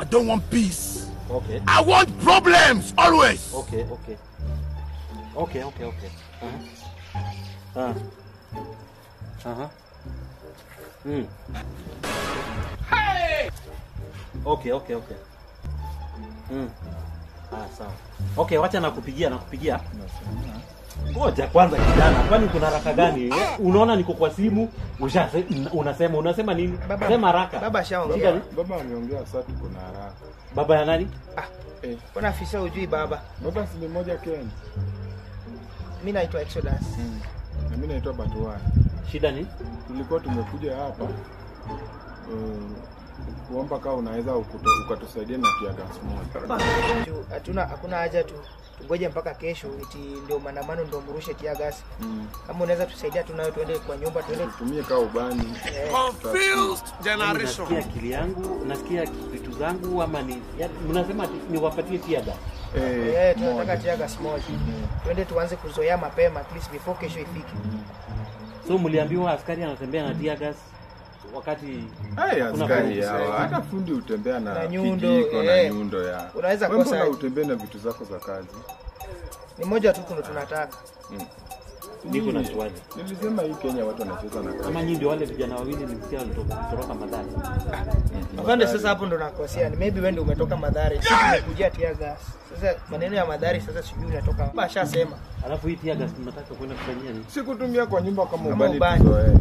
I don't want peace. Okay. I want problems always. Okay, okay. Okay, okay, okay. Uh-huh. Uh. Uh-huh. Mm. Okay, okay, okay. Mm. Ah, sawa. Okay, wacha nakupigia, nakupigia. Ngoja kwanza kijana, kwani kuna haraka gani? Eh, Unaona niko kwa simu, usha unasema unasema nini? Baba- Sema haraka. baba ashaongea. Shida ni? Baba ameongea sasa tuko na haraka. Baba ya nani? Eh, Mbona afisa hujui baba? baba si ni moja Ken. Mi naitwa Exodus. Na mimi naitwa Batuai. Shida ni? Tulikuwa tumekuja hapa um, kuomba kama unaweza ukuto- ukatusaidia na kia gas moja. Juu Hatuna hakuna haja tu tungoje mpaka kesho eti ndio maandamano ndio mrushe tia gasi. Mm. Kama unaweza tusaidia tunayo tuende kwa nyumba tuende Tutumie kaa ubani. Confused generation. Nasikia akili yangu, nasikia vitu zangu ama ni yaani, mnasema ati niwapatie tiada. Eh, eh tunataka moja. tia gasi moja. Tuende tuanze kuzoea mapema at least before kesho ifike. So mliambiwa askari anatembea na tear gas wakati Hey, Kuna askari fundi hawa kusaidia. hata fundi utembea na, Na nyundo, kijiko na eh. nyundo ya. Unaweza Wewe kosa mbona aje? utembee na vitu zako za kazi? Ni moja tu ndo tunataka. niko na Nini? swali. Nilisema hii Kenya watu wanacheza na kazi. Kama nyinyi ndio wale vijana wawili nilisikia walitoka kutoroka madhari. Afande, sasa hapo ndo nakosea. Ni maybe wewe ndio umetoka Madhari. Sisi tumekujia tia gas. Sasa maneno ya Madhari sasa sijui unatoka. Baba ashasema. Alafu hii tear gas tunataka kwenda kufanyia nini? Sikutumia kwa nyumba kama Kama ubani ubani. tuzoee.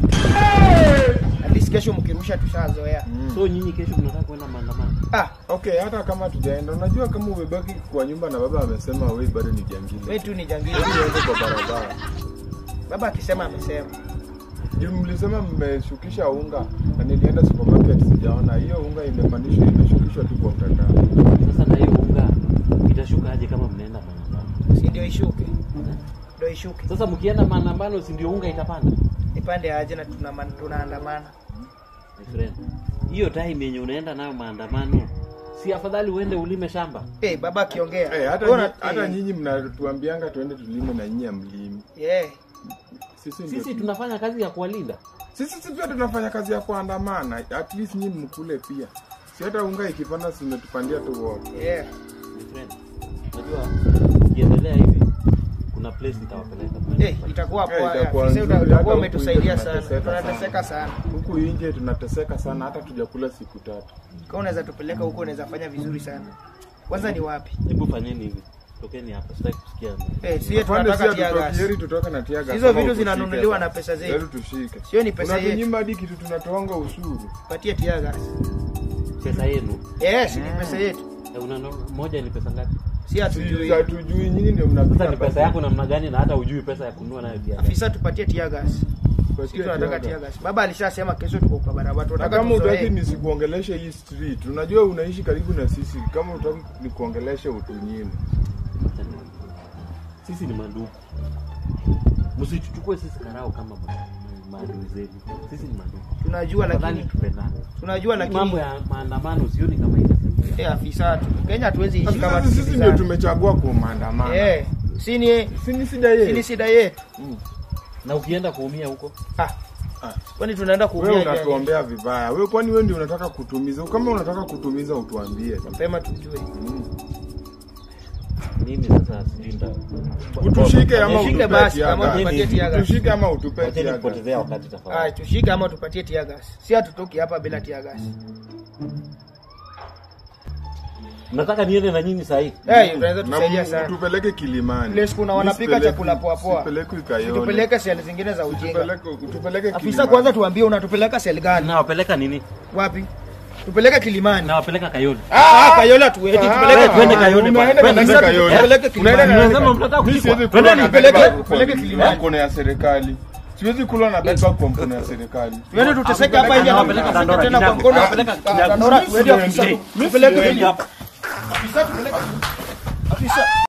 At least kesho mkirusha tushazoea. So nyinyi kesho mnataka kwenda maandamano. Ah, Okay, hata kama tujaenda, unajua kama umebaki kwa nyumba na baba amesema wewe bado ni jangili. wewe tu ni jangili. Hebu uende kwa barabara. Baba akisema amesema. Juu mlisema mmeshukisha unga na nilienda supermarket sijaona hiyo unga imepandishwa imeshukishwa tu kwa mtandao. Sasa na hiyo unga itashuka aje kama mnaenda maandamano? Si ndio ishuke. Ndio ishuke. Sasa mkienda maandamano si ndio unga itapanda? Nipande aje na tuna tunaandamana. My friend. Hiyo time yenye unaenda nayo maandamano si afadhali uende ulime shamba? Eh, baba akiongea. Eh, hata Ona- nyi- hata eh, nyinyi mnatuambianga tuende tulime na nyinyi amlimi. Yeah. Sisi ndio Sisi tu- tunafanya kazi ya kuwalinda. sisi si pia tunafanya kazi ya kuandamana. At least nyinyi mkule pia. Si hata unga ikipanda si umetupandia tu wote. Yeah. My friend. Unajua ukiendelea hivi kuna place nitawapeleka. Eh, itakuwa Eh, poa. itakuwa Afisa nzuri, utakuwa hata umetusaidia huku sana. nje tunateseka Tunateseka sana. Huku nje tunateseka sana hata tujakula siku tatu. Kama unaweza tupeleka huko unaweza fanya vizuri sana. Kwanza ni wapi? Hebu fanyeni hivi. Tokeni hapa, sitaki kusikia. Eh, sio Afande, tunataka si tia gas. hatutoki, heri tutoke na tia gas Hizo kama vitu utushike zinanunuliwa sasa. na pesa zetu. Heri tushike. Sio ni pesa yetu. Unatunyima hadi kitu tunatoanga ushuru. Patie tia gas. Pesa yenu. Yes, ni pesa yetu. Eh, una moja ni pesa ngapi? Si hatujui. Si hatujui nyinyi ndio Sasa mnapika ni pesa yako namna gani na hata hujui pesa ya kununua nayo pia. Afisa tupatie tia gas. Sisi tunataka tia gas. Baba alishasema kesho tuko kwa barabara. Na Tunataka kama utaki tuzoee. nisikuongeleshe hii street, unajua unaishi karibu na sisi. Kama utaki nikuongeleshe utunyime. Sisi ni mandugu. Msichuchukue sisi karao kama ma- maadui zenu. Sisi ni mandugu. Tunajua Afadhali lakini tupendane. tunajua Mambo lakini ya maandamano sioni kama itasaidia. eh, afisa tu. Kenya hatuwezi ishi kama Sasa sisi ndio tusikilizane. tumechagua kwa maandamano. Eh, si ni Si ni shida si ni yetu. shida yetu. Na ukienda kuumia huko, Ah, Ah, kwani tunaenda Wewe kuumia nje? unatuombea vibaya. Wewe kwani wewe ndio unataka kutumiza? Kama unataka kutumiza utuambie. Mapema tujue. Mm. mimi sasa sijui nda Utushike ama Nishike utupe basi, tia kama gas. tupatie tia gas. Utushike ama utupe Wacheni tia gas. kupotezea wakati Ah, tafadhali. tushike ama tupatie tia gas. Si hatutoki hapa bila tia gas. Nataka niende na nyinyi saa hii. Eh, unaweza Na tusaidia mu- sana. Tupeleke Kilimani. Place kuna wanapika Usipeleke- chakula poa poa. Usipeleke Kayole. Tupeleke seli zingine za ujinga. Tupeleke tupeleke Afisa Kilimani. kwanza tuambie unatupeleka seli gani? Nawapeleka nini? Wapi? Tupeleke Kilimani. Nawapeleka Kayole. Ah, Kayola tueti tupeleke twende Kayole Unaenda bwana. na Afisa, Kayole. tupeleke Kilimani. Unaenda na- Unasema mnataka Mimi kuchukua. siwezi kula Twendeni, na tupeleke- bed bug tupeleke kwa Kilimani. mkono ya serikali. Siwezi kula na bed bug kwa mkono ya serikali. Tuende tuteseke hapa nje na Nawapeleka tuteseke Dandora, tena kwa Kinyago. mkono. Nawapeleka Kinyago. Dandora tuende Mimi afisa. siendi. Tupeleke Mimi Kilimani. Afisa tupeleke. Afisa